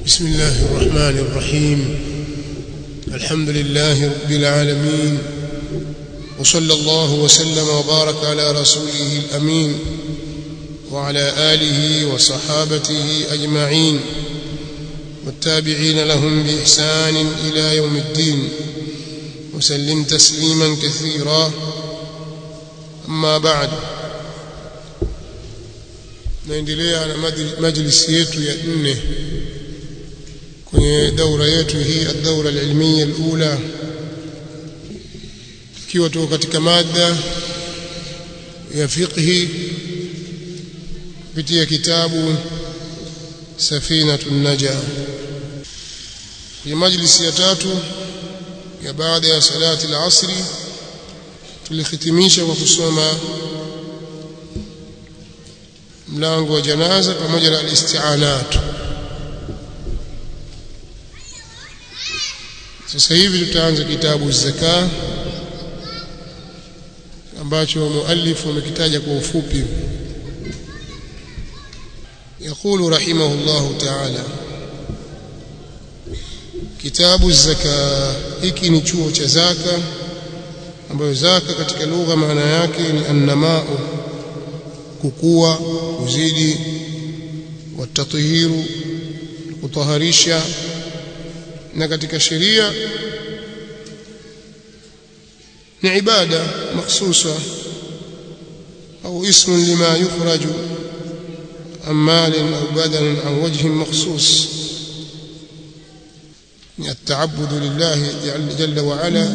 بسم الله الرحمن الرحيم الحمد لله رب العالمين وصلى الله وسلم وبارك على رسوله الأمين وعلى آله وصحابته أجمعين والتابعين لهم بإحسان إلى يوم الدين وسلم تسليما كثيرا أما بعد naendelea na majlisi yetu ya nne kwenye daura yetu hii ad-daura al-ilmiya al-ula ikiwa tuko katika mada ya fiqhi kupitia kitabu safinatun naja kwenye majlisi ya tatu ya baada ya salati al-asri tulihitimisha kwa kusoma mlango wa janaza pamoja na al-isti'anat sasa hivi tutaanza kitabu zaka ambacho muallif amekitaja kwa ufupi يقول رحمه الله تعالى kitabu zaka hiki ni chuo cha zaka ambayo zaka katika lugha maana yake ni annamau kukua kuzidi watatahiru kutaharisha na katika sheria ni ibada makhsusa au ismu lima yukhraju عن مال أو بدن عن وجه مخصوص التعبد لله جل وعلا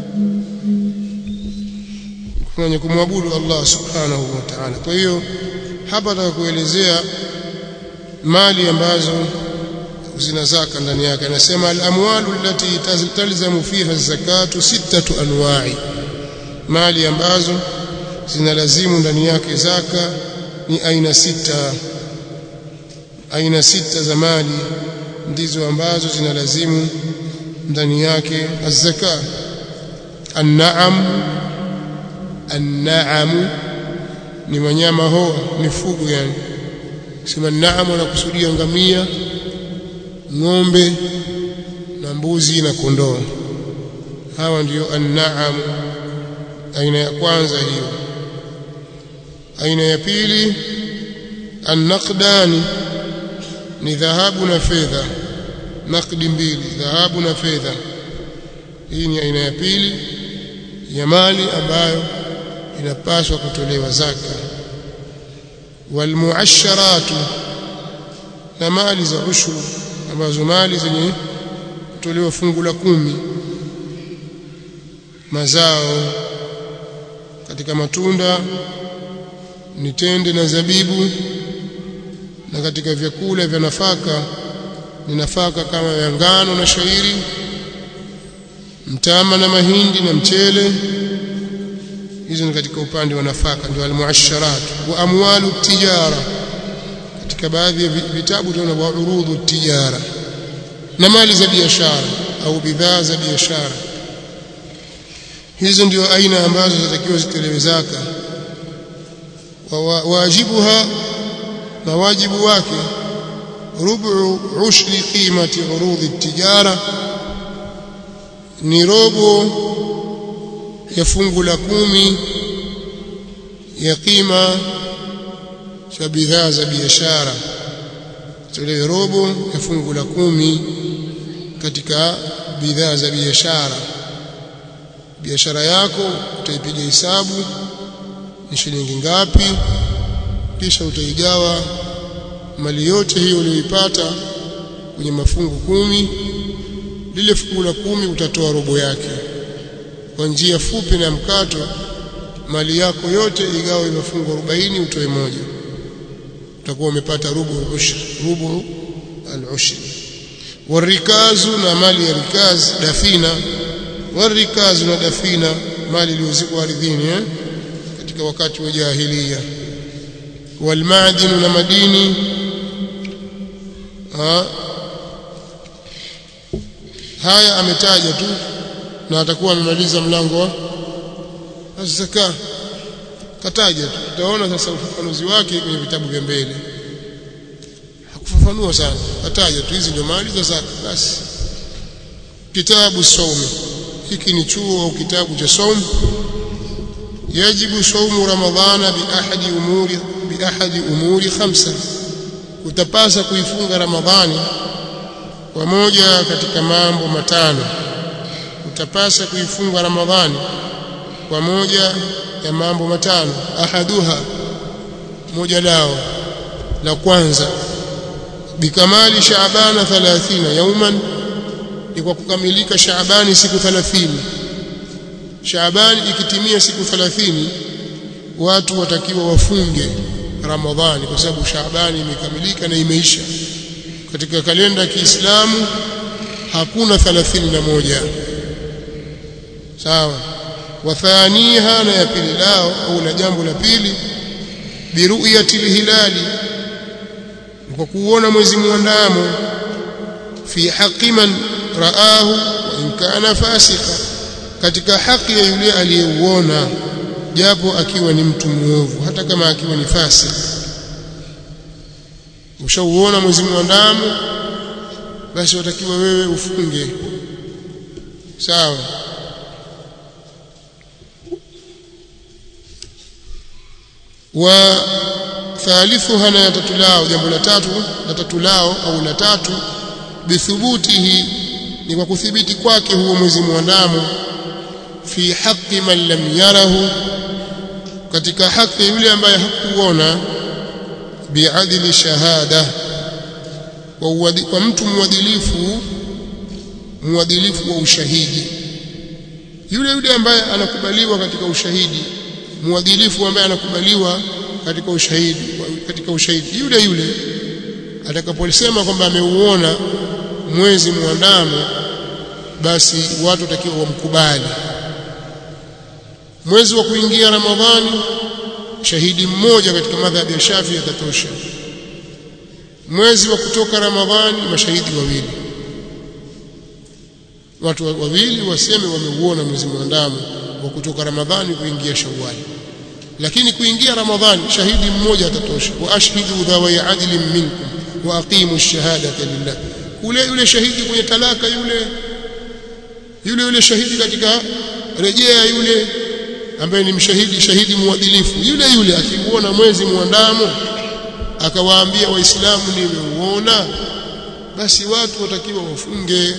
kwenye kumwabudu Allah subhanahu wa ta'ala. Kwa hiyo hapa nataka kuelezea mali ambazo zina zaka ndani yake. Anasema al-amwalu allati talzamu fiha zakatu sittatu anwa'i, mali ambazo zinalazimu ndani yake zaka ni aina sita. Aina sita za mali ndizo ambazo zinalazimu ndani yake az-zaka. An-na'am An-na'am ni wanyama hoa, mifugo yani. Sema naam anakusudia ngamia, ng'ombe na mbuzi na kondoo. Hawa ndiyo an-na'am, aina ya kwanza hiyo. Aina ya pili an-naqdani ni dhahabu na fedha, naqdi mbili, dhahabu na fedha. Hii ni aina ya pili ya mali ambayo inapaswa kutolewa zaka walmuasharatu na mali za ushuru ambazo mali zenye kutolewa fungu la kumi mazao katika matunda ni tende na zabibu na katika vyakula vya nafaka ni nafaka kama ya ngano na shairi mtama na mahindi na mchele hizo ni katika upande wa nafaka ndio almuasharat wa amwalu tijara katika baadhi ya vitabu tunaona wa urudhu tijara na mali za biashara au bidhaa za biashara hizo ndio aina ambazo zinatakiwa zitolewe zaka wa wajibuha na wajibu wake rubu ushri qimati urudhi tijara ni robo ya fungu la kumi ya kima cha bidhaa za biashara tolewe robo ya fungu la kumi katika bidhaa za biashara biashara yako utaipiga hesabu ni shilingi ngapi kisha utaigawa mali yote hiyo uliyoipata kwenye mafungu kumi lile fungu la kumi utatoa robo yake kwa njia fupi na mkato mali yako yote igawe mafungu 40 utoe moja utakuwa umepata rubu ushri rubu al-ushri warikazu na mali ya rikaz dafina warikazu na dafina mali iliyozikwa ardhini eh? katika wakati wa jahiliya walmadinu na madini ha? haya ametaja tu na atakuwa amemaliza mlango wa zaka kataja tu utaona sasa ufafanuzi wake kwenye vitabu vya mbele hakufafanua sana ataja tu hizi ndio mali za zaka basi kitabu saumi hiki ni chuo au kitabu cha saum yajibu saumu ramadhana bi ahadi umuri bi ahadi umuri khamsa utapasa kuifunga ramadhani kwa moja katika mambo matano utapasa kuifunga ramadhani kwa moja ya mambo matano ahaduha moja lao la kwanza bikamali shaabana 30 yauman ni kwa kukamilika shaabani siku 30 shaabani ikitimia siku 30 watu watakiwa wafunge ramadhani kwa sababu shaabani imekamilika na imeisha katika kalenda ya Kiislamu hakuna 31 sawa wathaniha na ya pili lao au na jambo la pili biruyati hilali kwa kuona mwezi mwandamo fi haqi man raahu wa in kana fasika katika haki ya yule aliyeuona japo akiwa ni mtu muovu hata kama akiwa ni fasik ushauona mwezi mwandamo basi watakiwa wewe ufunge sawa wa thalithuha na tatu lao jambo la tatu la tatu lao au la tatu bithubutihi ni kwa kuthibiti kwake huo mwezi mwandamo fi haqqi man lam yarahu katika haki yule ambaye hakuona biadili shahada kwa, kwa mtu mwadilifu mwadilifu wa ushahidi yule yule ambaye anakubaliwa katika ushahidi mwadilifu ambaye anakubaliwa katika ushahidi katika ushahidi yule yule atakaposema kwamba ameuona mwezi mwandamo basi watu watakiwa wamkubali mwezi wa kuingia ramadhani shahidi mmoja katika madhhabi ya Shafi atatosha mwezi wa kutoka ramadhani mashahidi wawili watu wawili waseme wameuona mwezi mwandamo wa kutoka ramadhani kuingia shawwali lakini kuingia ramadhani shahidi mmoja atatosha wa ashhidu dhawi adlin minkum wa aqimu ash-shahadata lillah kule yule shahidi kwenye talaka yule yule yule shahidi katika rejea yule ambaye ni mshahidi shahidi muadilifu yule yule akiuona mwezi mwandamo akawaambia waislamu nimeuona basi watu watakiwa wafunge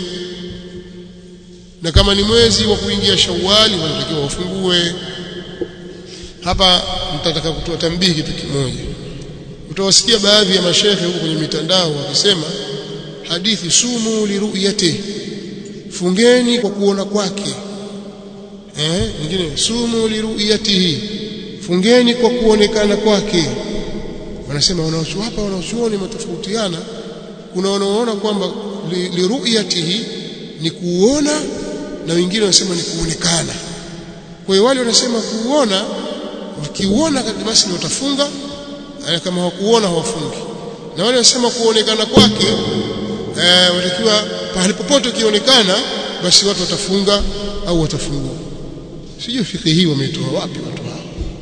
na kama ni mwezi wa kuingia shawali wanatakiwa wafungue hapa mtataka kutoa tambihi kitu kimoja utawasikia baadhi ya mashehe huko kwenye mitandao wakisema hadithi sumu liruyati fungeni kwa kuona kwake eh nyingine sumu liruyatihi fungeni kwa kuonekana kwake wanasema wanaochuo hapa wanaochuoni matofautiana kuna wanaoona kwamba liruyatihi ni kuona na wengine wanasema ni kuonekana kwa hiyo wale wanasema kuona wakiuona basi ni watafunga kama hawakuona hawafungi na wale wanasema kuonekana kwake eh, watakiwa pahali popote ukionekana basi watu watafunga au watafungua sijui fikhi hii wametoa wapi watu hao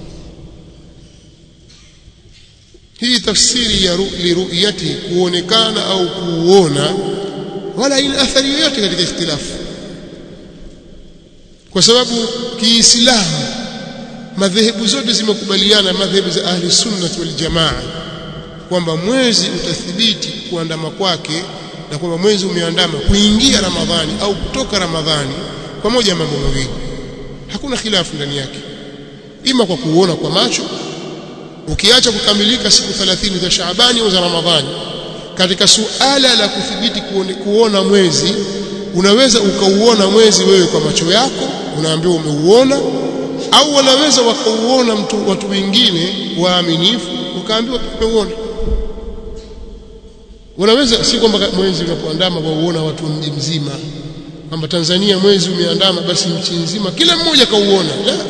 hii tafsiri ya liruyati kuonekana au kuona wala ina athari yoyote katika ikhtilafu kwa sababu kiislamu madhehebu zote zimekubaliana madhehebu za ahli sunnah wal jamaa kwamba mwezi utathibiti kuandama kwake na kwamba mwezi umeandama kuingia ramadhani au kutoka ramadhani kwa moja ya mambo mawili hakuna khilafu ndani yake ima kwa kuona kwa macho ukiacha kukamilika siku 30 za Shaabani au za Ramadhani katika suala la kuthibiti kuona mwezi unaweza ukauona mwezi wewe kwa macho yako unaambiwa umeuona au wanaweza wakauona mtu watu wengine waaminifu ukaambiwa tumeuona wanaweza si kwamba mwezi unapoandama wauona watu mji mzima kwamba Tanzania mwezi umeandama basi nchi nzima kila mmoja kauona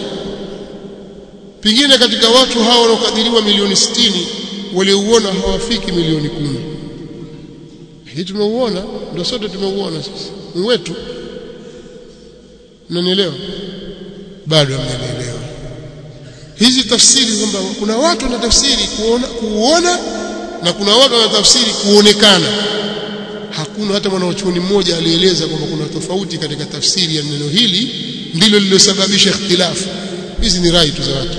pengine katika watu hao wanaokadiriwa milioni 60 waliouona hawafiki milioni kumi hii tumeuona ndio sote tumeuona sisi ni wetu mnanielewa bado hamjanielewa hizi tafsiri kwamba kuna watu na tafsiri kuona kuuona na kuna watu wanatafsiri kuonekana hakuna hata mwanachuoni mmoja alieleza kwamba kuna tofauti katika tafsiri ya neno hili ndilo lililosababisha ikhtilafu hizi ni rai tu za watu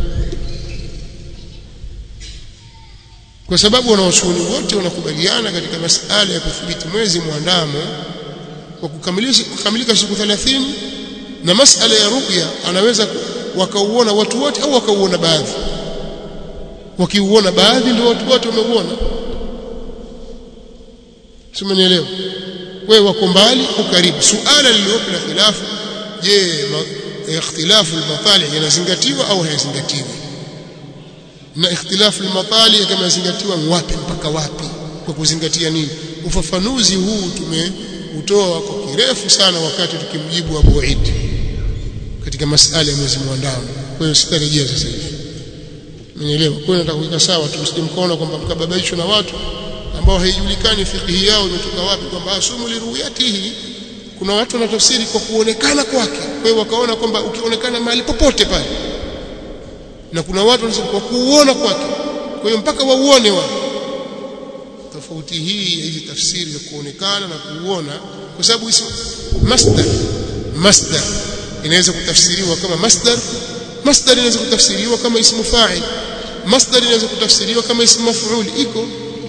kwa sababu wanawachuoni wote wanakubaliana katika masala ya kudhibiti mwezi mwandamo kwa kukamilisha kukamilika siku 30 na masala ya ruqya anaweza wakauona watu wote au wakauona baadhi wakiuona baadhi ndio watu wote wameuona simenielewa wewe wako mbali au karibu suala lililopo la khilafu je ikhtilafu al-matalih yanazingatiwa au hayazingatiwi na ikhtilafu al-matalih kama yazingatiwa wapi mpaka wapi kwa kuzingatia nini ufafanuzi huu tumeutoa kwa kirefu sana wakati tukimjibu Abu Eid katika masala ya mwezi mwandamo kwa hiyo sitarejea sasa hivi Umenielewa? Kwa hiyo nataka kuweka sawa tu msije mkaona kwamba mkababaishwa na watu ambao haijulikani fiqhi yao imetoka wapi kwamba asumu liruyatihi kuna watu wanatafsiri kwa kuonekana kwake. Kwa hiyo wakaona kwamba ukionekana mahali popote pale. Na kuna watu wanasema kwa kuuona kwake. Kwa hiyo mpaka wauone wao. Tofauti hii ya hizi tafsiri za kuonekana na kuuona kwa sababu ismu masdar masdar inaweza kutafsiriwa kama masdar masdar inaweza kutafsiriwa kama ismu fa'il masdar inaweza kutafsiriwa kama ismu maf'ul iko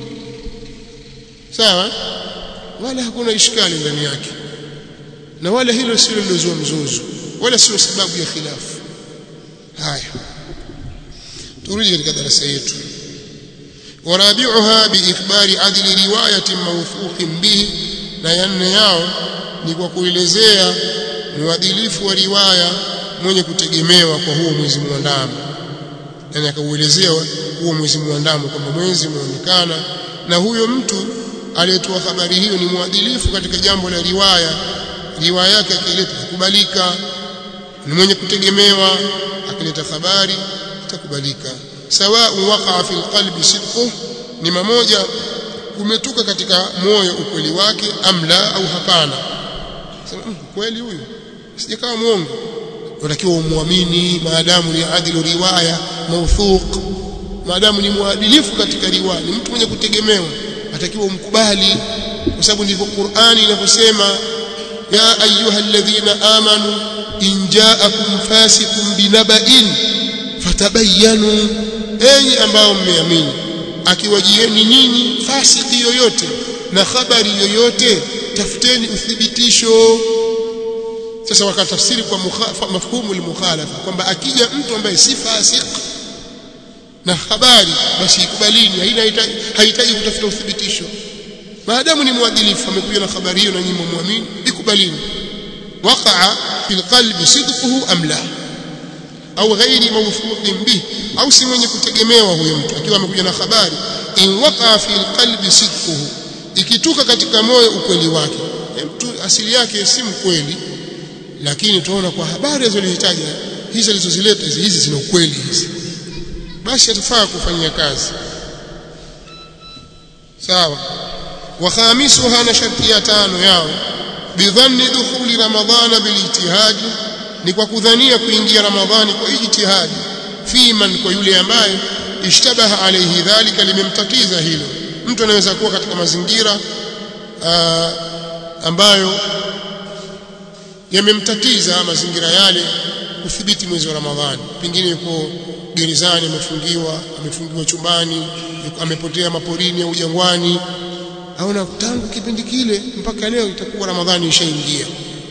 sawa wala hakuna ishkali ndani yake na wala hilo sio lilozua mzozo wala sio sababu ya khilafu haya turudi katika darasa yetu warabi'uha biikhbari adli riwayatin mawthuqin bihi na yanne yao ni kwa kuelezea mwadilifu wa riwaya mwenye kutegemewa kwa huo mwezi mwandamo yani akauelezea huo mwezi mwandamo kwamba mwezi umeonekana na huyo mtu aliyetoa habari hiyo ni mwadilifu katika jambo la riwaya riwaya yake akileta kukubalika ni mwenye kutegemewa akileta habari itakubalika sawa waqa fi alqalbi sidquh ni mamoja umetoka katika moyo ukweli wake amla au hapana sema kweli huyu sijakawa muongo unatakiwa umwamini maadamu ni adilu riwaya mawthuq maadamu ni mwadilifu katika riwaya ni mtu mwenye kutegemewa atakiwa umkubali kwa sababu ndivyo Qur'ani inavyosema ya ayuha alladhina amanu in ja'akum fasiqun binaba'in fatabayyanu enyi ambao mmeamini akiwajieni nyinyi fasiki yoyote na habari yoyote tafuteni uthibitisho sasa wakatafsiri kwa mafhumu al-mukhalafa kwamba akija mtu ambaye si fasik na habari basi ikubalini haina hahitaji kutafuta uthibitisho maadamu ni mwadilifu amekuja na habari hiyo na nyinyi muamini ikubalini waqa'a fil qalbi sidquhu am la au ghairi mawthuqin bih au si mwenye kutegemewa huyo mtu akiwa amekuja na habari in waqa'a fil qalbi sidquhu ikituka katika moyo ukweli wake mtu asili yake si mkweli lakini tunaona kwa habari alizozitaja hizi alizozileta hizi hizi zina ukweli hizi basi atafaa kufanyia kazi sawa wa khamisuha na sharti ya tano yao bidhanni dukhuli ramadhana bilijtihadi ni kwa kudhania kuingia ramadhani kwa ijtihadi fi man kwa yule ambaye ishtabaha alayhi dhalika limemtatiza hilo mtu anaweza kuwa katika mazingira aa, ambayo yamemtatiza mazingira yale kudhibiti mwezi wa Ramadhani pengine yuko gerezani amefungiwa amefungiwa chumbani amepotea maporini au jangwani aona tangu kipindi kile mpaka leo itakuwa Ramadhani ishaingia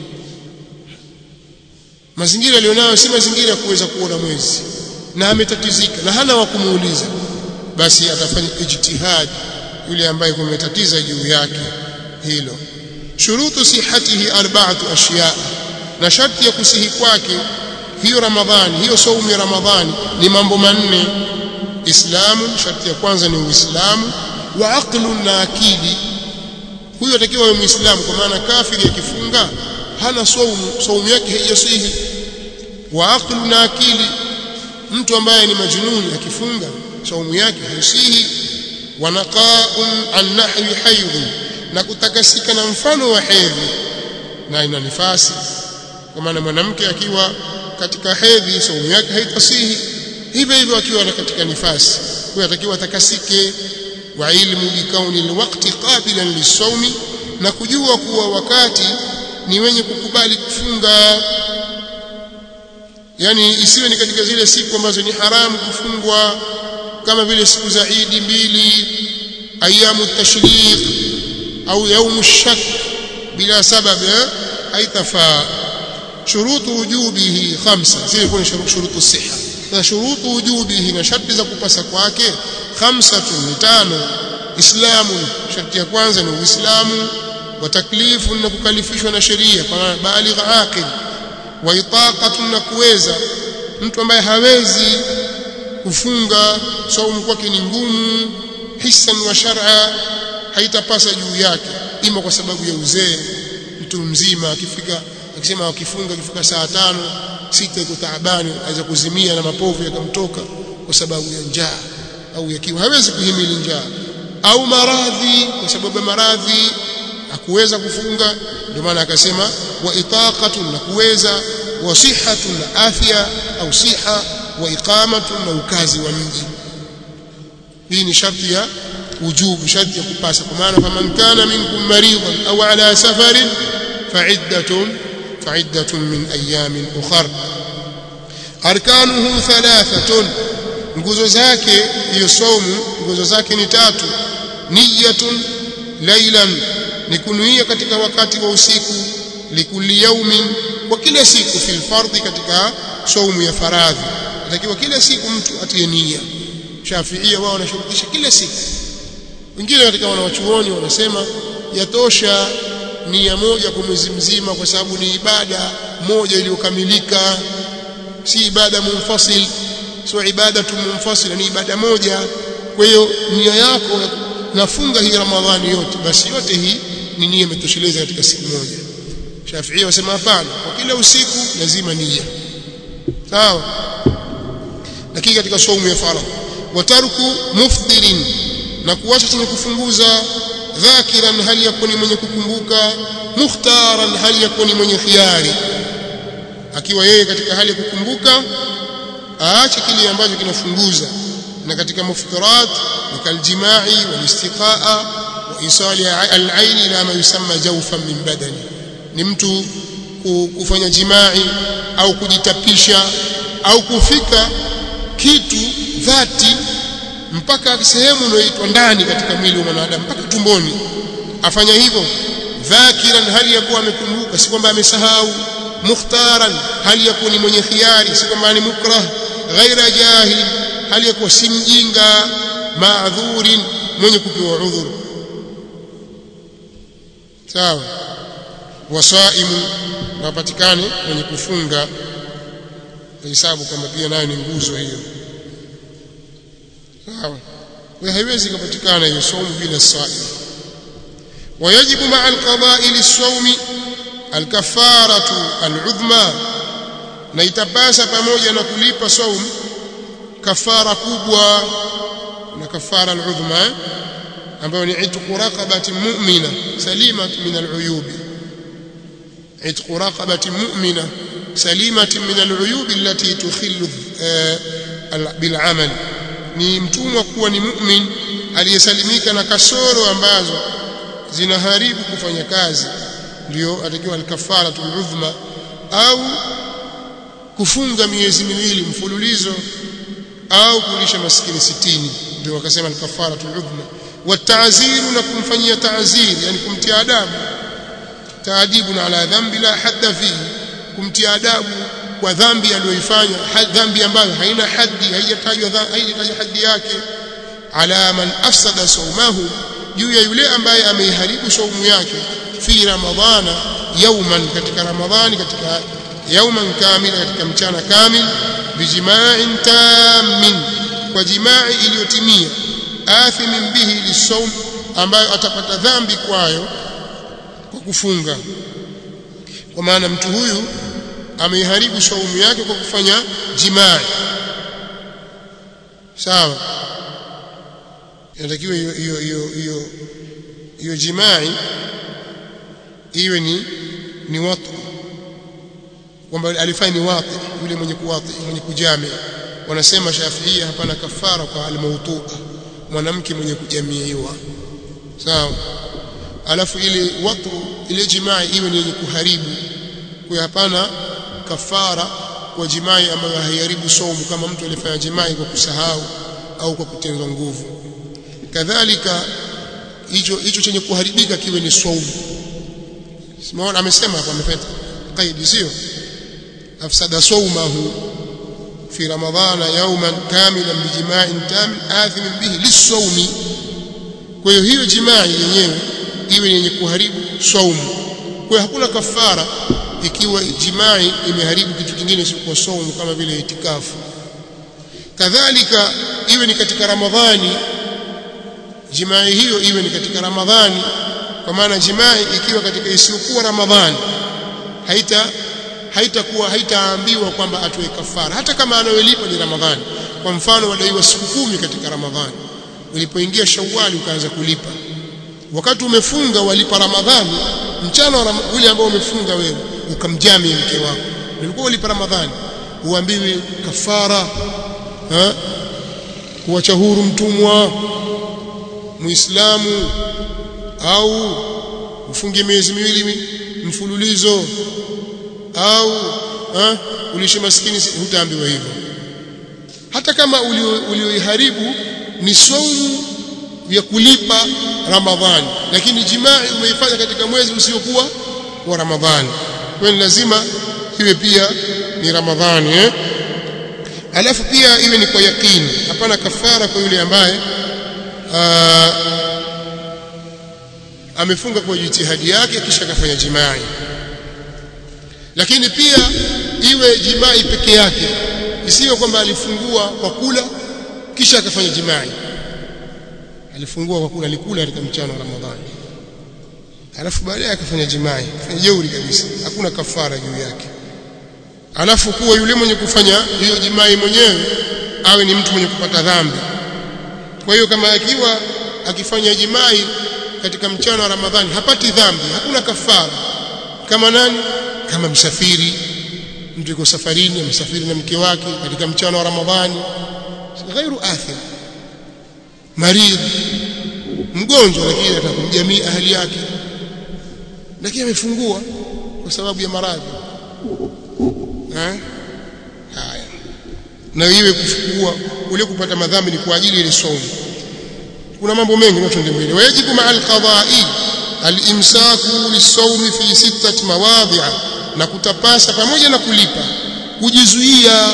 mazingira alionayo si mazingira ya kuweza kuona mwezi na ametatizika na hana wa kumuuliza basi atafanya ijtihad yule ambaye kumetatiza juu yake hilo shurutu sihatihi arba'atu ashiya na sharti ya kusihi kwake hiyo ramadhani hiyo saumu ya ramadhani ni mambo manne islamu sharti ya kwanza ni uislamu wa aqlu na akili huyo atakiwa awe muislamu kwa maana kafiri akifunga hana saumu saumu yake haijasihi wa aqlu na akili mtu ambaye ni majnuni akifunga saumu yake haisihi wa naqa'un an nahwi haydh na kutakasika na mfano wa hedhi na ina nifasi kwa maana mwanamke akiwa katika hedhi saumu yake haitasihi hivyo hivyo akiwa katika nifasi huyo atakiwa atakasike wa ilmu bikauni alwaqti qabilan lisawmi na kujua kuwa wakati ni wenye kukubali kufunga yani isiwe ni katika zile siku ambazo ni haramu kufungwa kama vile siku za Idi mbili ayamu tashriq au yaumu shak bila sababu haitafaa shurutu wujubihi khamsa zile kuna shurutu siha na shurutu wujubihi na sharti za kupasa kwake khamsatun ni tano islamu sharti ya kwanza ni uislamu wa taklifu na kukalifishwa na sheria kwa maana baligh aqil wa itaqatun na kuweza mtu ambaye hawezi kufunga saumu kwake ni ngumu hisan wa shar'a haitapasa juu yake ima kwa sababu ya uzee mtu mzima akifika akisema akifunga akifika saa tano sita iko taabani aweza kuzimia na mapovu yakamtoka kwa sababu ya njaa au ya kiu hawezi kuhimili njaa au maradhi kwa sababu ya maradhi hakuweza kufunga ndio maana akasema wa itaqatun na kuweza wa sihatun na afya au siha wa iqamatun na ukazi wa mji hii ni sharti ya wujubu sharti ya kupasa kwa maana faman kana minkum maridan au ala safarin fa'iddatun fa'iddatun min ayamin ukhra arkanuhu thalathatun nguzo zake hiyo saumu nguzo zake ni tatu niyatun laylan ni kunuia katika wakati wa usiku likulli yaumin kwa kila siku fil fardhi katika saumu ya faradhi inatakiwa kila siku mtu atie nia shafiia wao wanashurutisha kila siku wengine katika wanawachuoni wanasema yatosha nia moja kwa mwezi mzima kwa sababu ni ibada moja iliyokamilika si ibada munfasil sio ibada tu munfasil ni ibada moja kwa hiyo nia yako nafunga hii ramadhani yote basi yote hii ni nia imetosheleza katika siku moja Shafi'i wasema hapana kwa kila usiku lazima nia sawa lakini katika saumu ya faradhi watarku mufdirin na kuacha chenye kufunguza dhakiran hali yakuni mwenye kukumbuka mukhtaran hali yakuni mwenye khiari akiwa yeye katika hali ya kukumbuka aache kile ambacho kinafunguza na katika muftarat ni kaljimai walistiqaa wa isali al-ain ila ma yusamma jawfan min badani ni mtu kufanya jimai au kujitapisha au kufika kitu dhati mpaka sehemu inayoitwa ndani katika mwili wa mwanadamu mpaka tumboni afanya hivyo dhakiran hali ya kuwa amekumbuka si kwamba amesahau mukhtaran hali ya kuwa ni mwenye khiari si kwamba ni mukrah ghaira jahil hali ya kuwa si mjinga maadhurin mwenye kupewa udhuru sawa wasaimu wapatikane mwenye kufunga hesabu kama pia nayo ni nguzo hiyo sawa kwa haiwezi kupatikana hiyo saumu bila saim ويجب مع القضاء للصوم الكفارة العظمى na itapasa pamoja na kulipa saum kafara kubwa na kafara al-udhma ambayo ni itqu raqabati mu'mina salimat min al-uyub itqu raqabati mu'mina salimat min al-uyub allati tukhillu bil-amal ni mtumwa kuwa ni mu'min aliyesalimika na kasoro ambazo zinaharibu kufanya kazi ndio atakiwa al-kafaratu al-udhma au kufunga miezi miwili mfululizo au kulisha maskini sitini ndio wakasema al-kafaratu al-udhma wata'ziru na kumfanyia ta'zir yani kumtia adabu taadibu ala dhambi la hadda fihi kumtia adabu kwa dhambi aliyoifanya dhambi ambayo haina haddi haijatajwa haijatajwa haddi yake ala man afsada sawmahu juu ya yule ambaye ameiharibu saumu yake fi ramadhana yauman katika ramadhani katika yauman kamila katika mchana kamil bijima'in tammin kwa jima'i iliyotimia athimin bihi lisawm ambayo atapata dhambi kwayo kwa kufunga kwa maana mtu huyu ameiharibu saumu yake kwa kufanya jima'i sawa inatakiwa hiyo hiyo hiyo hiyo hiyo jima'i iwe ni ni watu kwamba alifanya ni wati yule mwenye kuwati mwenye kujami wanasema Shafiia hapana kafara kwa almautua mwanamke mwenye kujamiiwa sawa alafu ile watu ile jimai iwe ni yenye kuharibu kwa hapana kafara kwa jimai ambayo haiharibu saumu kama mtu alifanya jimai kwa kusahau au kwa kutenzwa nguvu kadhalika hicho hicho chenye kuharibika kiwe ni saumu Simaona amesema hapa amepeta qaidi sio afsada saumahu fi ramadhana yawman kamilan bijima'in tam athim bihi lisawmi kwa hiyo hiyo jimai yenyewe iwe yenye kuharibu saumu kwa hiyo hakuna kafara ikiwa jimai imeharibu kitu kingine isipokuwa saumu kama vile itikafu kadhalika iwe ni katika ramadhani jimai hiyo iwe ni katika ramadhani kwa maana jimai ikiwa katika isiyokuwa ramadhani haita haitakuwa haitaambiwa kwamba atoe kafara hata kama anayolipa ni ramadhani kwa mfano wadaiwa siku kumi katika ramadhani ulipoingia shawali ukaanza kulipa wakati umefunga walipa ramadhani mchana wa ule ambao umefunga wewe ukamjami mke wako ulikuwa ulipa ramadhani uambiwe kafara ha kuacha huru mtumwa muislamu au ufunge miezi miwili mfululizo au ha, ulishe maskini hutaambiwa hivyo hata kama ulioiharibu ni saumu ya kulipa ramadhani lakini jimai umeifanya katika mwezi usiokuwa wa ramadhani kwa hiyo lazima iwe pia ni ramadhani eh alafu pia iwe ni kwa yakini hapana kafara kwa yule ambaye aa, amefunga kwa jitihadi yake kisha akafanya jimai lakini pia iwe jimai peke yake isiyo kwamba alifungua kwa kula kisha akafanya jimai alifungua kwa kula alikula katika mchana wa Ramadhani alafu baadaye akafanya jimai akafanya jeuri kabisa hakuna kafara juu yake alafu kuwa yule mwenye kufanya hiyo jimai mwenyewe awe ni mtu mwenye kupata dhambi kwa hiyo kama akiwa akifanya jimai katika mchana wa Ramadhani hapati dhambi hakuna kafara kama nani kama msafiri mtu yuko safarini amsafiri na mke wake katika mchana wa Ramadhani ghairu athim marid mgonjwa lakini atakumjamii ahli yake lakini amefungua kwa sababu ya maradhi eh haya na iwe kufungua ule kupata madhambi ni kwa ajili ya somo kuna mambo mengi na tuende mbele wajibu ma alqada'i alimsaku lisawmi fi sittati mawadhi'a na kutapasa pamoja na kulipa kujizuia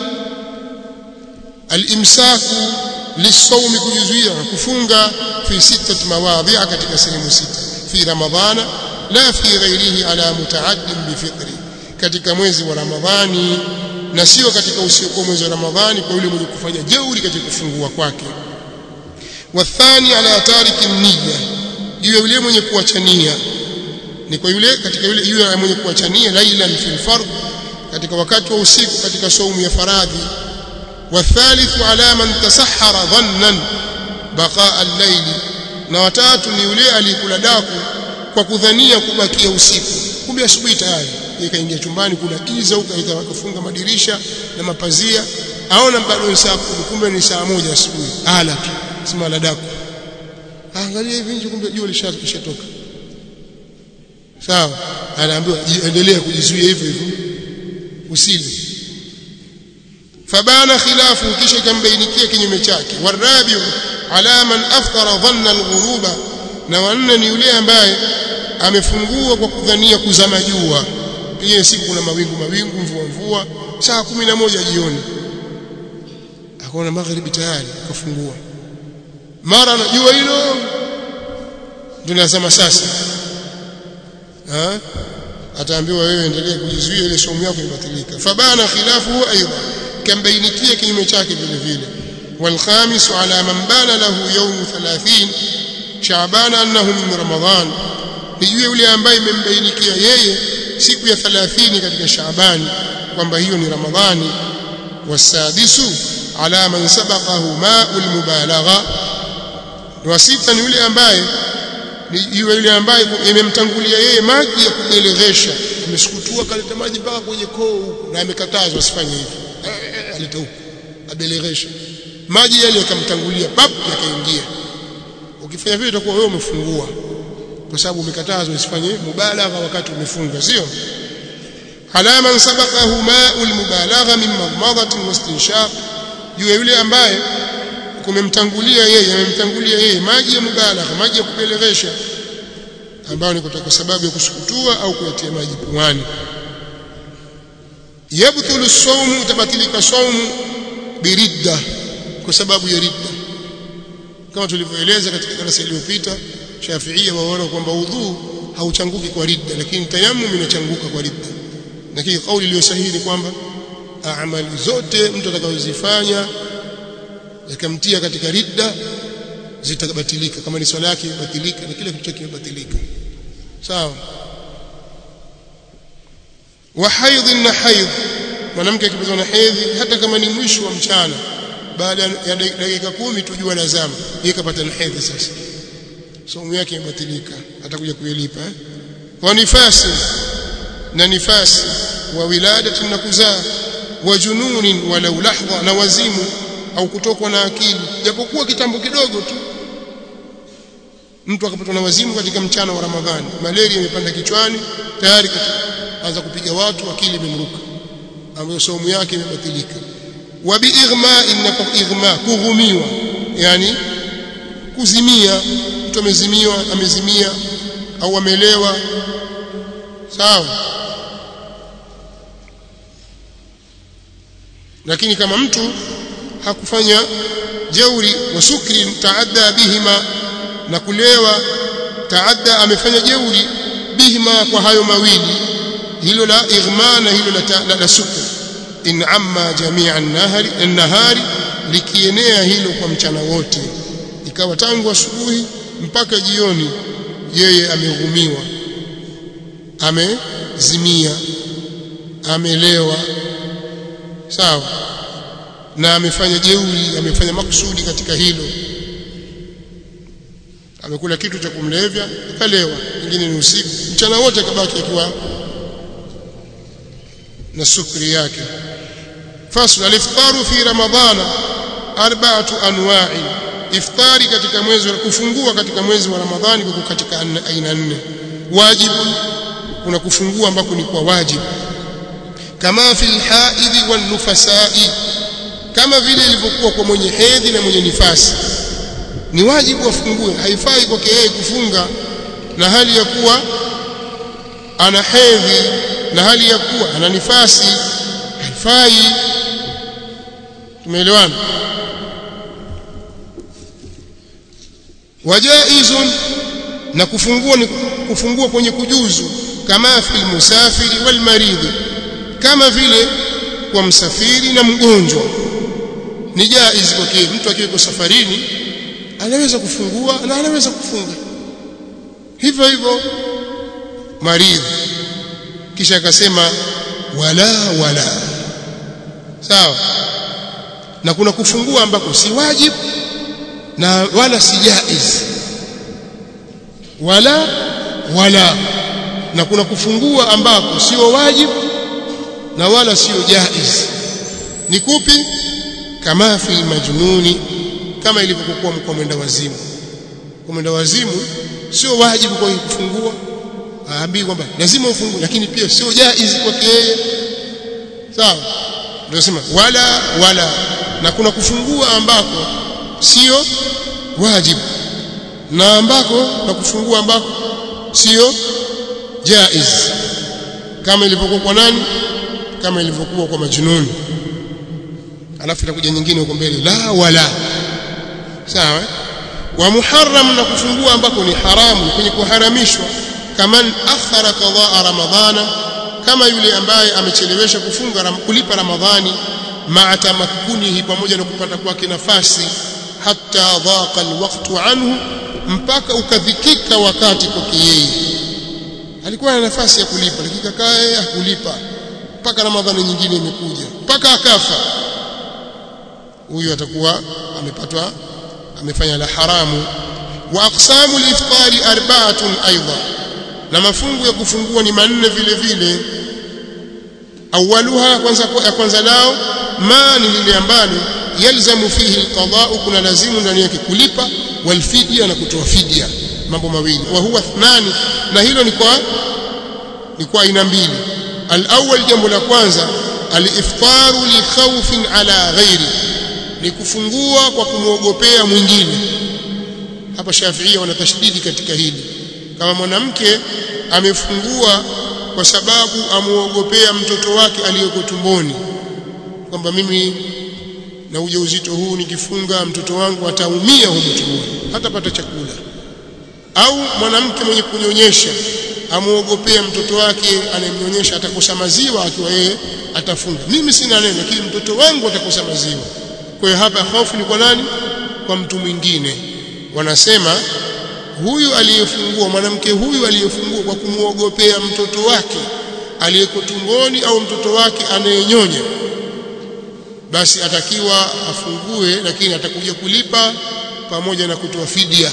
alimsaku lisawmi kujizuia kufunga fi sittati mawadhi'a katika sehemu sita fi ramadhana la fi ghairihi ala mutaaddin bifitri katika mwezi wa ramadhani na sio katika usiokuwa mwezi wa ramadhani kwa yule mwenye kufanya jeuri katika kufungua kwake wathani ala tariki niyya juu yule mwenye kuachania ni kwa yule katika yule yule mwenye kuachania lailan fil fard katika wakati wa usiku katika saumu ya faradhi wathalithu ala man tasahhara dhannan baqa al-layl na watatu ni yule aliyekula daku kwa kudhania kubakia usiku kumbe asubuhi tayari ikaingia chumbani kuna giza huko akafunga madirisha na mapazia aona bado ni saa kumbe ni saa moja asubuhi ala tu sima la daku angalia hivi nje kumbe jua lishatoka sawa anaambiwa endelea kujizuia hivyo hivyo usile fabana khilafu kisha ikambainikia kinyume chake warabi ala man aftara dhanna alghuruba na wanne ni yule ambaye amefungua kwa kudhania kuzama jua pia siku kuna mawingu mawingu mvua mvua saa kumi na moja jioni akaona magharibi tayari akafungua mara na jua hilo tunasema sasa ha ataambiwa wewe endelee kujizuia ile somo yako ibatilika fabana khilafu aidha kambainikia kinyume chake vile vile والخامس على من بان له يوم 30 شعبان انه من رمضان nijue yule ambaye imembainikia yeye siku ya 30 katika Shaabani kwamba hiyo ni Ramadhani wasadisu ala man sabaqahu ma'ul mubalagha wa sita ni yule ambaye ni yule ambaye imemtangulia yeye maji ya kubeleghesha amesukutua kaleta maji mpaka kwenye koo na amekatazwa asifanye hivyo aleta huko abeleghesha maji yale yakamtangulia pap yakaingia ukifanya vile utakuwa wewe umefungua kwa sababu umekatazwa usifanye mubalagha wakati umefunga sio ala man sabaqahu ma'ul mubalagha min madmadatin wastinshaq juu ya yule ambaye kumemtangulia yeye amemtangulia yeye maji ya mubalagha maji ya kupelewesha ambayo ni kwa sababu ya kusukutua au kuyatia maji puani yabthulu as-sawm tabatilika sawm biridda kwa sababu ya ridda kama tulivyoeleza katika darasa iliyopita Shafiia waona kwamba udhu hauchanguki kwa ridda lakini tayammum inachanguka kwa ridda lakini kauli iliyo sahihi ni kwamba amali zote mtu atakazozifanya yakamtia katika ridda zitabatilika kama ni swala yake ibatilika na kila kitu kimebatilika sawa wa haidh na haidh mwanamke akipatwa na hedhi hata kama ni mwisho wa mchana baada ya dakika kumi tujua lazama yeye kapata na hedhi sasa somo yake imebatilika atakuja kuilipa eh? wa nifasi na nifasi wa wiladati na kuzaa wa jununin walau lahdha na wazimu au kutokwa na akili japokuwa kitambo kidogo tu mtu akapatwa na wazimu katika mchana wa Ramadhani malaria imepanda kichwani tayari anza kupiga watu akili imemruka ambayo somo yake imebatilika wa biighma inna ighma kughumiwa yani kuzimia mtu amezimiwa amezimia au amelewa sawa lakini kama mtu hakufanya jeuri wa sukri taadda bihima na kulewa taadda amefanya jeuri bihima kwa hayo mawili hilo la ighma na hilo la, la, la sukri in amma jamia an-nahari an-nahari likienea hilo kwa mchana wote ikawa tangu asubuhi mpaka jioni yeye ameghumiwa amezimia amelewa sawa na amefanya jeuri amefanya makusudi katika hilo amekula kitu cha kumlevya akalewa ingine ni usiku mchana wote akabaki akiwa na sukri yake fasl al-iftaru fi ramadhana arba'atu anwa'i iftari katika mwezi wa kufungua katika mwezi wa ramadhani kwa katika aina nne wajibu kuna kufungua ambako ni kwa wajibu kama fil haidhi wan nufasai kama vile ilivyokuwa kwa mwenye hedhi na mwenye nifasi ni wajibu afungue haifai kwake yeye kufunga na hali ya kuwa ana hedhi na hali ya kuwa ana nifasi haifai tumeelewana wajaizun na kufungua ni kufungua kwenye kujuzu kama fil musafiri wal maridhi kama vile kwa msafiri na mgonjwa ni jaiz kwake mtu akiwa safarini anaweza kufungua na anaweza kufunga hivyo hivyo maridhi kisha akasema wala wala sawa na kuna kufungua ambako si wajibu na wala si jaiz wala wala na kuna kufungua ambako sio wajibu na wala sio jaiz ni kupi kama fil majnuni kama ilivyokuwa kwa mwenda wazimu kwa mwenda wazimu sio wajibu kwa kufungua aambii kwamba lazima ufungue lakini pia sio jaiz kwake yeye sawa ndio nasema wala wala na kuna kufungua ambako sio wajibu na ambako na kufungua ambako sio jaiz kama ilivyokuwa kwa nani kama ilivyokuwa kwa majnuni alafu itakuja nyingine huko mbele la wala sawa wa muharram na kufungua ambako ni haramu kwenye kuharamishwa kaman akhara qada ramadhana kama yule ambaye amechelewesha kufunga kulipa ramadhani ma'a tamakkunihi pamoja na kupata kwake nafasi hatta dhaqa alwaqtu anhu mpaka ukadhikika wakati kwake yeye alikuwa na nafasi ya kulipa lakini kakae hakulipa mpaka ramadhani nyingine imekuja mpaka akafa huyu atakuwa amepatwa amefanya la haramu wa aqsamu al-iftari arba'atun aidha na mafungu ya kufungua ni manne vile vile awaluha kwanza ya kwanza lao ma ni lile ambalo yalzamu fihi alqada'u kuna lazimu ndani yake kulipa walfidia na kutoa fidia mambo mawili wa huwa thnani na hilo ni kwa ni kwa aina mbili alawwal jambo la kwanza aliftaru li khawfin ala ghairi ni kufungua kwa kumwogopea mwingine hapa Shafiia wana tashdidi katika hili kama mwanamke amefungua kwa sababu amuogopea mtoto wake aliyeko tumboni kwamba mimi na ujauzito huu nikifunga mtoto wangu ataumia huko tumboni hatapata chakula au mwanamke mwenye kunyonyesha amuogopea mtoto wake anayemnyonyesha atakosa maziwa akiwa yeye atafunga mimi sina neno lakini mtoto wangu atakosa maziwa kwa hiyo hapa hofu ni kwa nani kwa mtu mwingine wanasema huyu aliyefungua mwanamke huyu aliyefungua kwa kumuogopea mtoto wake aliyeko tumboni au mtoto wake anayenyonya basi atakiwa afungue lakini atakuja kulipa pamoja na kutoa fidia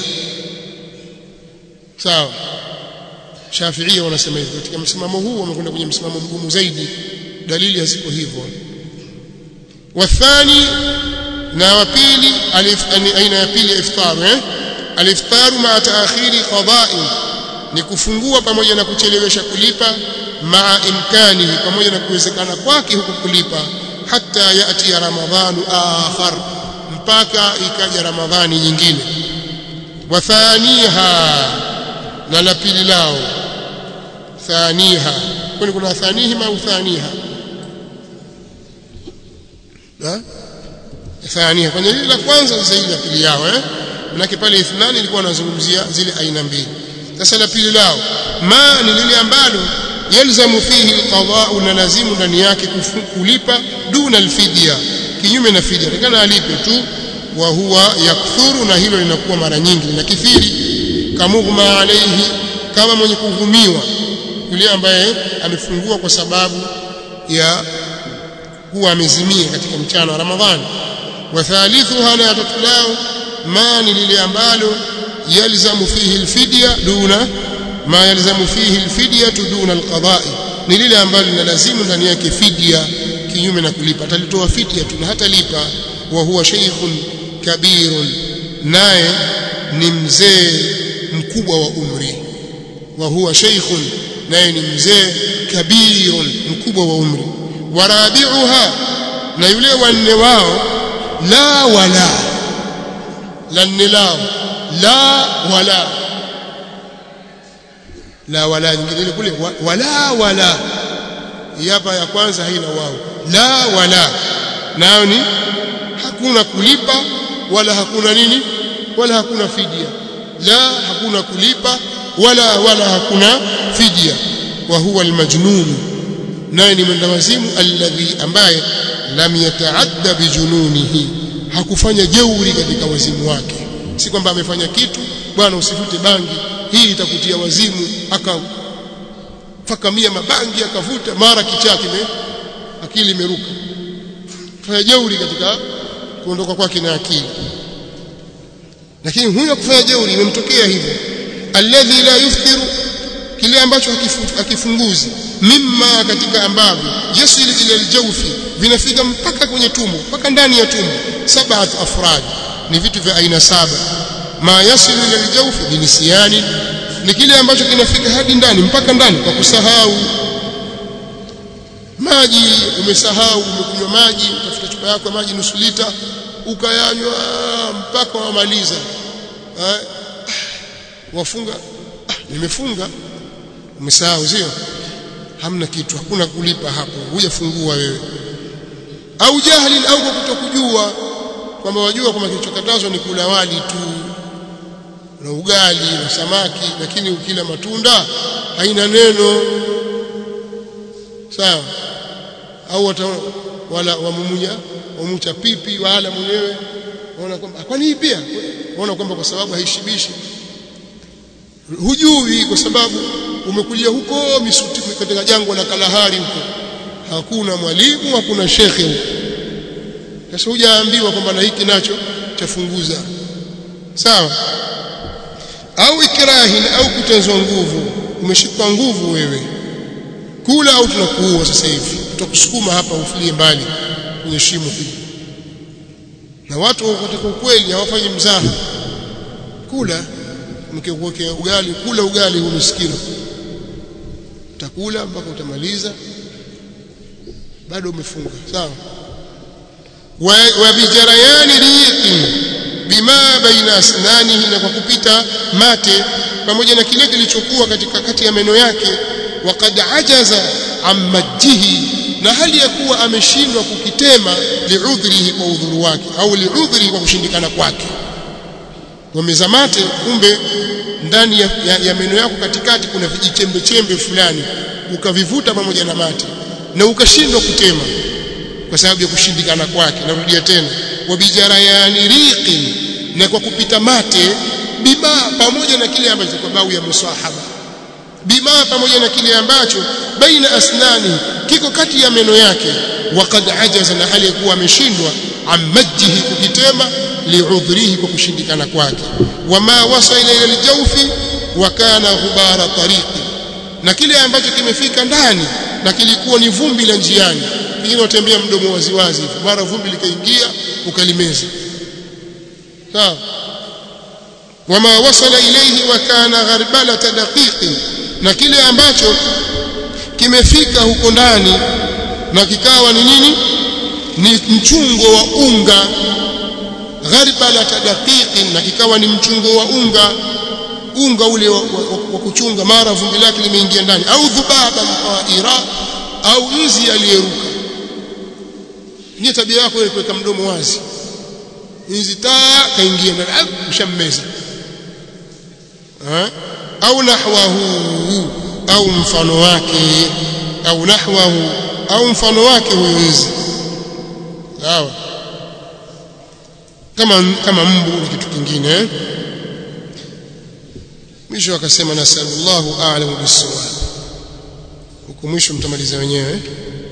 sawa Shafiia wanasema hivyo katika msimamo huu wamekwenda kwenye msimamo mgumu zaidi dalili haziko hivyo wathani na wa pili aina ya pili iftaru eh aliftaru ma taakhiri qada'i ni kufungua pamoja na kuchelewesha kulipa maa imkanihi pamoja na kuwezekana kwake huku kulipa hata yati ya ramadhanu akhar mpaka ikaja ramadhani nyingine wa thaniha na la pili lao thaniha kwani kuna thanihima au thaniha ha thaniha kwenye lile la kwanza zaidi la pili yao eh manake pale ithnani ilikuwa anazungumzia zile aina mbili sasa la pili lao ma ni lile ambalo yalzamu fihi alqada'u na lazimu ndani yake kulipa duna alfidya kinyume na fidia takana alipe tu wa huwa yakthuru na hilo linakuwa mara nyingi na kithiri kamughma alayhi kama mwenye kuhumiwa yule ambaye amefungua kwa sababu ya kuwa amezimia katika mchana wa Ramadhani wa thalithuha na tatu lao ma ni lile ambalo yalzamu fihi alfidya duna ma yalzamu fihi alfidya duna alqada'i ni lile ambalo linalazimu ndani yake fidia kinyume na kulipa atalitoa fidia tu na hatalipa wa huwa shaykhun kabirun naye ni mzee mkubwa wa umri wa huwa shaykhun naye ni mzee kabirun mkubwa wa umri warabiuha na yule wanne wao la wala la nne lao la wala la wala nyingine ile kule wala wala hapa ya kwanza haina wao la wala nayo ni hakuna kulipa wala hakuna nini wala hakuna fidia la hakuna kulipa wala wala hakuna fidia wa huwa almajnun naye ni mwendawazimu alladhi ambaye lam yataadda bijununihi hakufanya jeuri katika wazimu wake si kwamba amefanya kitu bwana usifute bangi hii itakutia wazimu akafakamia mabangi akavuta mara kichaa kime akili imeruka fanya jeuri katika kuondoka kwake na akili lakini huyo kufanya jeuri imemtokea hivyo alladhi la yufthiru kile ambacho hakifunguzi mimma katika ambavyo yasil ila aljawfi vinafika mpaka kwenye tumbo mpaka ndani ya tumbo sabat afrad ni vitu vya aina saba ma yasil ila aljawfi binisiani ni kile ambacho kinafika hadi ndani mpaka ndani kwa kusahau maji umesahau umekunywa maji utafuta chupa yako ya maji nusu lita ukayanywa mpaka wamaliza eh, wafunga ah, nimefunga umesahau sio hamna kitu hakuna kulipa hapo hujafungua wewe au jahili au kwa kutokujua kwamba wajua kwamba kilichokatazwa ni kula wali tu na ugali na samaki lakini ukila matunda haina neno sawa au wata, wala wamumunya wamucha pipi wala mwenyewe waona kwamba kwani hii pia waona kwamba kwa sababu haishibishi hujui kwa sababu umekulia huko misuti katika jangwa la Kalahari huko hakuna mwalimu hakuna shekhe huko sasa hujaambiwa kwamba na hiki nacho chafunguza sawa au ikrahin au kutenzwa nguvu umeshikwa nguvu wewe kula au tunakuua sasa hivi tutakusukuma hapa ufilie mbali kwenye shimo hili na watu katika ukweli hawafanyi mzaha kula mkikuwekea ugali kula ugali huu miskino utakula mpaka utamaliza bado umefunga sawa wa, wa bijarayani riqin bima baina asnanihi na kwa kupita mate pamoja na kile kilichokuwa katika kati ya meno yake waqad ajaza ammajihi na hali ya kuwa ameshindwa kukitema liudhrihi kwa udhuru wake au liudhrihi kwa kushindikana kwake wameza mate kumbe ndani ya, ya, ya meno yako katikati kuna vijichembe chembe fulani ukavivuta pamoja na mate na ukashindwa kutema kwa sababu ya kushindikana kwake narudia tena wabijarayani riqin na kwa kupita mate bima pamoja na kile ambacho kwa bau ya musahaba bima pamoja na kile ambacho baina asnani kiko kati ya meno yake waqad ajaza na hali kuwa ameshindwa ammajihi kukitema liudhrihi kwa kushindikana kwake wama wasala ila aljawfi wa kana ghubara tariqi na kile ambacho kimefika ndani na kilikuwa ni vumbi la njiani pengine watembea mdomo waziwazi mara vumbi likaingia ukalimeza sawa wama wasala ilayhi wa kana gharbalata daqiqin na kile ambacho kimefika huko ndani na kikawa ni nini ni mchungo wa unga gharbalata daqiqin na kikawa ni mchungo wa unga unga ule wa, wa, wa kuchunga mara vumbi lake limeingia ndani au dhubaba mqaira au nzi aliyeruka ni tabia yako ile kuweka mdomo wazi nzi taa kaingia ndani ushammeza au nahwahu au mfano wake au nahwahu au mfano wake huyo nzi sawa kama kama mbu ni kitu kingine eh? mwisho akasema nasallallahu a'lamu bis-sawab huko mwisho mtamaliza wenyewe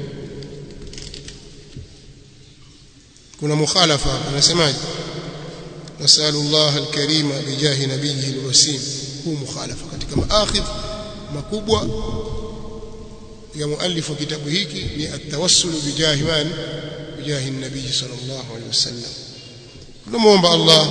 kuna mukhalafa anasemaje nasallallahu al-karima bijahi nabiyhi al-wasim huu mukhalafa katika maakhidh makubwa ya muallifu kitabu hiki ni at-tawassul bijahi man bijahi an-nabiy sallallahu alayhi wasallam tunamuomba Allah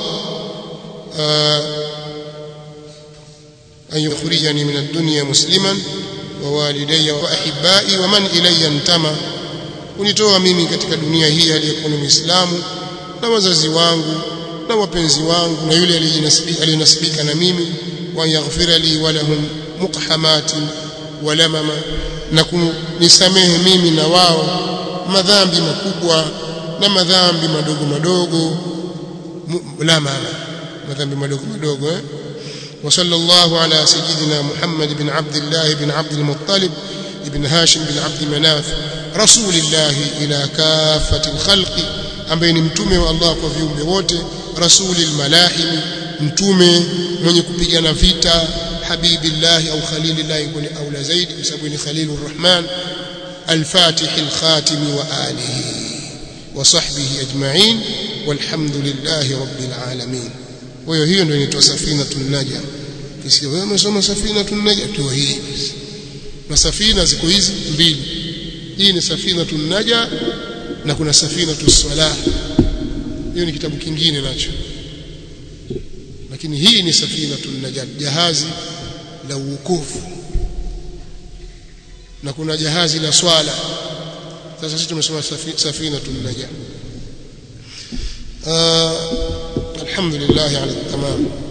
أن يخرجني من الدنيا مسلما ووالدي وأحبائي ومن إلي انتمى kunitoa mimi katika dunia hii aliyekuwa ni Muislamu na wazazi wangu na wapenzi wangu na yule aliyenasibika na mimi wa yaghfira li wa lahum muqhamati wa lamama na kunisamehe mimi na wao madhambi makubwa na madhambi madogo madogo lamama madhambi madogo madogo eh وصلى الله على سيدنا محمد بن عبد الله بن عبد المطلب بن هاشم بن عبد مناف رسول الله إلى كافة الخلق ambaye ni mtume wa Allah kwa viumbe wote rasulil malahim mtume mwenye kupigana vita habibillah au khalilillah kuni aula zaidi kwa sababu ni khalilur rahman al-fatih al-khatim wa alihi wa sahbihi ajma'in walhamdulillahi rabbil alamin kwa hiyo hiyo ndio inaitwa safinatun naja kisikia wewe umesoma safinatun naja tu hii na safina ziko hizi mbili hii ni safinatun naja na kuna safinatus salah hiyo ni kitabu kingine nacho lakini hii ni safinatun naja jahazi la uokovu na kuna jahazi la swala sasa sisi tumesoma safinatun naja الحمد لله على التمام